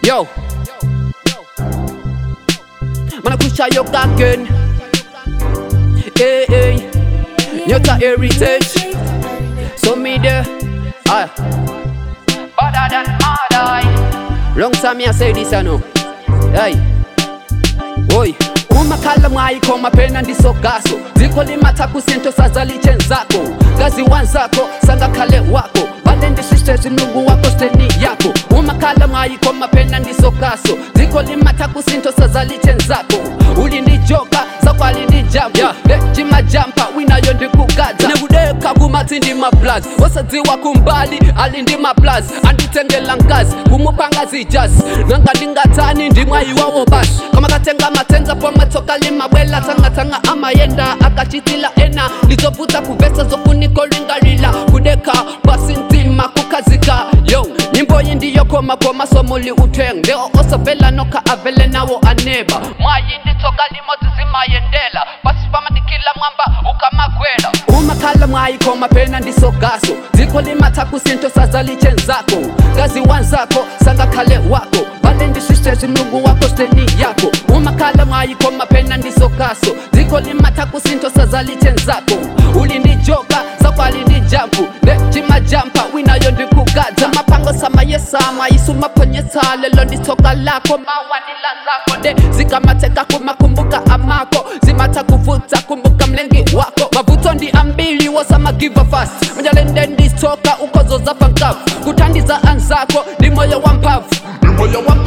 Yo. Mana kusha yo again. Hey, hey. Nyota heritage. So me there. Aye. Better than mother. Long time me I say this I know. Hey. Oi. umakhala mwayikho maphena ndisogaso dziko limatha kusintho sazalitsheni zakho kazi wanzakho sangakhale wakho balendisiste zinungu wakho steni yakho umakhala mwayikho maphena ndisogaso dziko limatha kusintho sazalitsheni zakho ulindijoka zakwalindijampa lejimajampa winayo ndikugadza nekudeka kumathi ndimablazi osadziwa kumbali alindimablazi andithengela nkazi kumuphangazi ijazi nanga ndingathani ndimwayiwawo basi kamakatenga matenza pomatsoka limabwela tsangatsanga amayenda akachitila ena lizovuta kuvesa zokunikolingalila kudeka basi ntima kukhazika yo nyimbo iyi ndiyokomakoma somuli utheng ndeo osovela nokha avele nawo aneba mwayi nditsoka limodzi zimayendela basi pamadikila mwamba ukamakwela umakhala mwayikho maphena ndisogaso dziko limatha kusintho sazalitsheni zakho kazi wanzakho sangakhale wakho balendisiste zinungu wakho steni yakho umakhala mwayikho maphena ndisogaso dziko limatha kusintho sazalitsheni zakho ulindijoka zakwalindijampu lejimajampa winayo ndikugadza maphango samayesama isumaphonyesa lelo nditsoka lakho mawanila zakho de zikamatheka kumakumbuka amako zimatha kuvutsa kumbuka mlengi wako mavutso ndi ambili wosamagiva fast mnjalende nditsoka ukhozo zafa nkavu kuthandiza anzako ndi moyo wa mphamvu moyo wa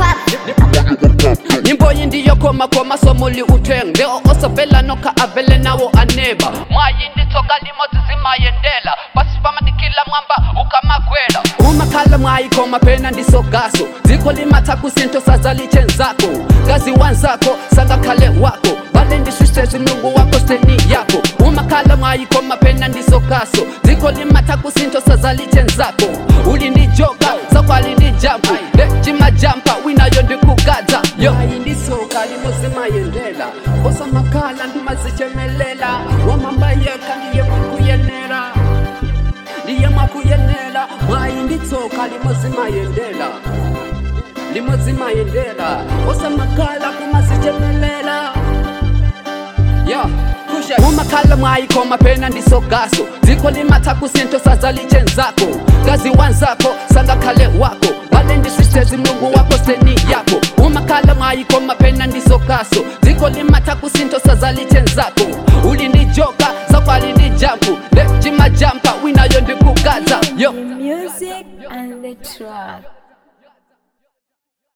nyimbo iyi ndiyokomakoma somuli utheng ndeo osovela nokha avele nawo aneba mwayi nditsoka limodzi zimayendela basi pamadikila mwamba ukamakwela umakhala mwayikho maphena ndisogaso dziko limatha kusintho sazalitsheni zakho kazi wanzakho sangakhale wakho balendisiste zinungu wakho steni yakho umakhala mwayikho maphena ndisogaso dziko limatha kusintho sazalitsheni zakho ulindijoka zakwalindijampu lejimajampa winayo ndikugadza yo ayindisoka limozimayendela osamakhala ndimazichemelela wamambayeka ndiye mwakuyenera ndiye mwakuyenera mwayinditsoka limozimayendela limozimayendela osamakhala kumazichemelela ya kusha umakhala mwayikho maphena ndisogaso dziko limatha kusintho sazalitsheni zakho kazi wanzakho sangakhale wakho balendisiste zinungu wakho steni yakho umakhala mwayikho maphena ndisogaso dziko limatha kusintho sazalitsheni zakho ulindijoka zakwalindijampu lejimajampa winayo ndikugadza yo Music and the track.